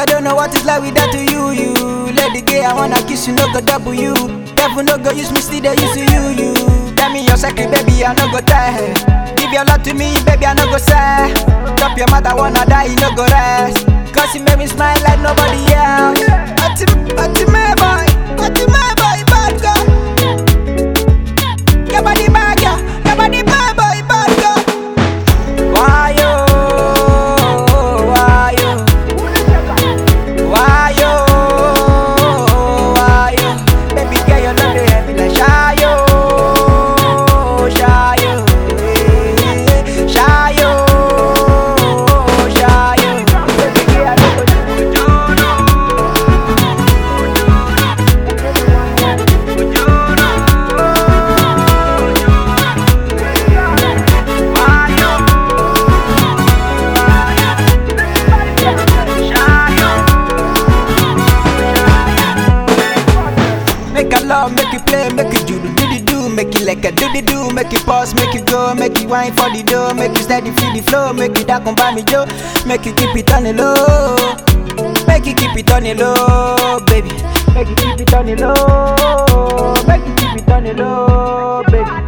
don't know what it's like without you, you. Lady gay, I wanna kiss you, no go double you. Devil no go use me, still they use you, you. Tell me your secret, baby, I no go tell. Give your love to me, baby, I no go say. Drop your mother, wanna die, you no go rest. Cause you make me smile like nobody else. Ati, ati, my boy, ati, my boy, bad girl. Your body bad, girl. Your body bad, boy, bad girl. Why yo? Why yo? Why yo? Why yo? Baby girl, you love me heavy like shy yo, shy yo, eh, shy yo, shy yo. Baby girl, I don't go Make a love, make it play, make it do the do the do, make it like a do the do, make it pause, make it go, make it wine for the dough, make it steady feel the flow, make it that come by me Joe, make it keep it on the low, make it keep it on the low, baby, make it keep it on the low, make it keep it on the low, baby.